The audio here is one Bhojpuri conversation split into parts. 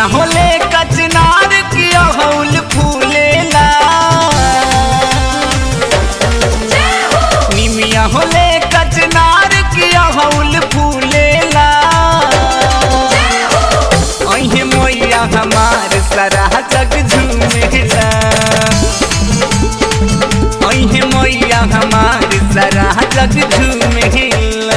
निमिया होले कचनार की अहौल फूलेला निमिया होले कचनार की अहौल फूलेला अहे मोया हमार सरा जग झूमेला अहे मोया हमार सरा जग झूमेला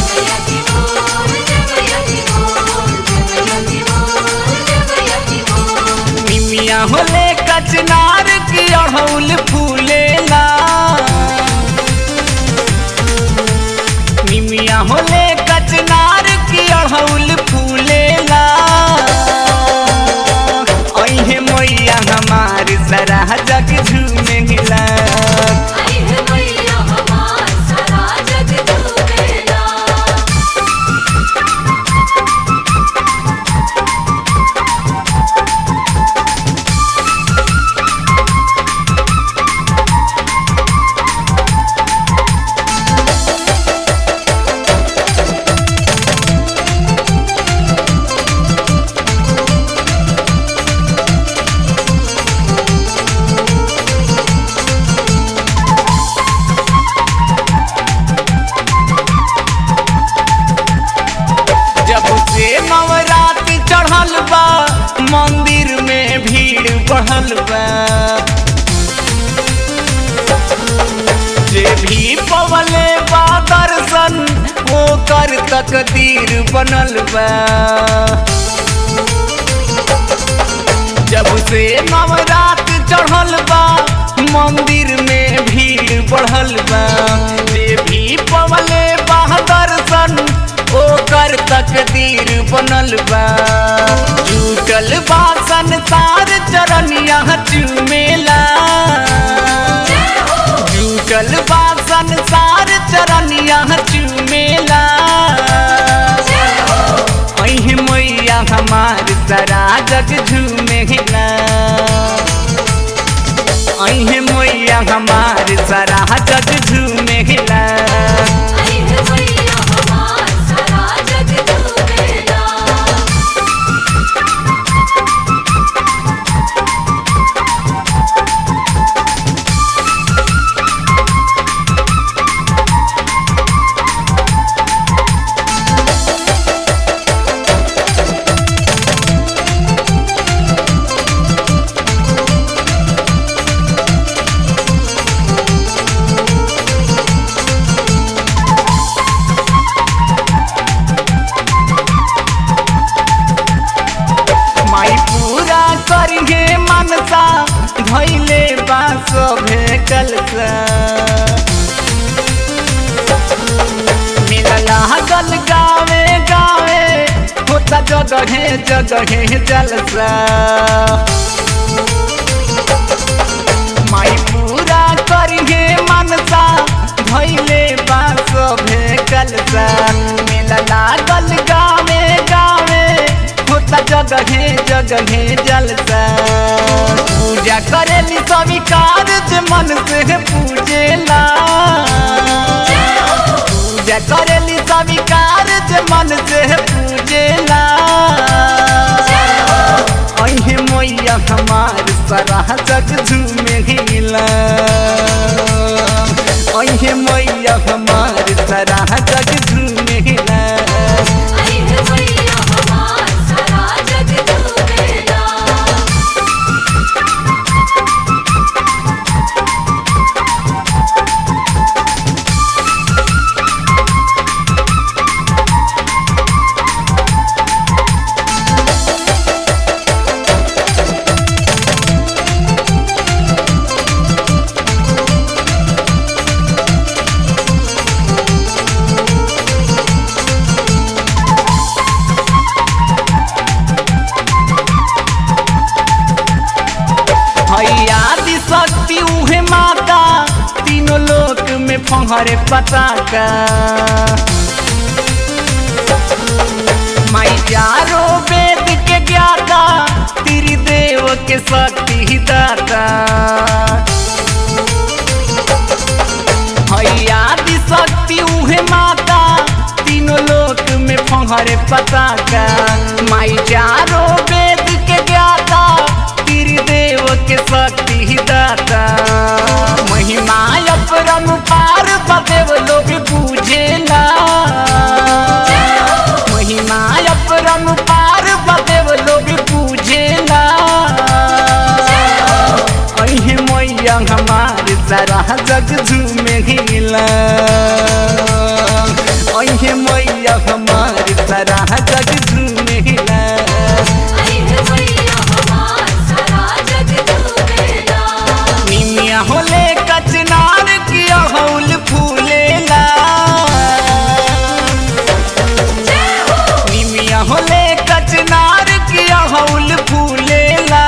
निमिया होले कचनार की अड़हुल फूलेला निमिया होले कचनार की अड़हुल फूलेला अहे मैया हमार सरा जग झूमेला जब से नवरात्रि चढ़ल बा मंदिर में भीड़ बढ़ल बा जे भी पवले बा दर्शन ओकर तकदीर बनल बा जब से नवरात्रि चढ़ल बा मंदिर में भीड़ बढ़ल बा जे भी पवले बा दर्शन ओकर तकदीर बनल बा जुटल बा संसार चरनिया चुमेला जुटल बा संसार चरनिया चुमेला अहे मैया हमार सरा जग झूमेला अहे मैया हमार सरा जग झूमेला माई पूरा करिहे मनसा धैले बा सभे कलसा मिलला गल गावे गावे होता जगहे जगहे जलसा माई पूरा करिहे मनसा धैले बा सभे कलसा मिलला गल गावे गावे होता जगहे जगहे जलसा पूजा करेली स्वीकार जे मन से पूजेला पूजा करेली स्वीकार जे मन से पूजेला अहे मैया हमार सरा जग झूमेला अहे मैया हमार सरा जग झूमेला हैया दी शक्ति उहे माता तीनों लोक में फहरे पताका माई चारो वेद के ज्ञाता त्रिदेव के शक्ति दाता हैया दी शक्ति उहे माता तीनों लोक में फहरे पताका माई चारो वेद देव के शक्ति दाता महिमा अपरम पार बदेव लोग पूजेला महिमा अपरम पार बदेव लोग पूजेला अहे मैया हमार सारा जग झूमे हिला अहे मैया हमार सारा जग झूमे हिला निमिया होले कचनार की अहौल फूलेला निमिया होले कचनार की अहौल फूलेला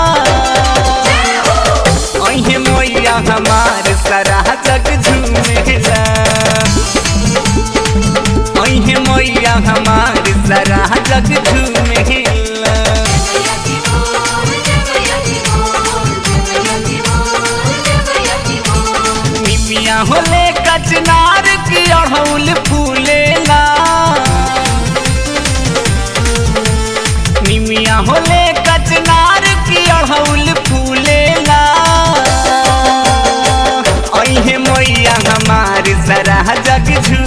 अहे मैया हमार सारा जग झूमेला अहे मैया हमार सारा जग झूमेला निमिया होले कचनार की अड़हुल फूलेला निमिया होले कचनार की अड़हुल फूलेला अहे मैया हमार सारा जग झू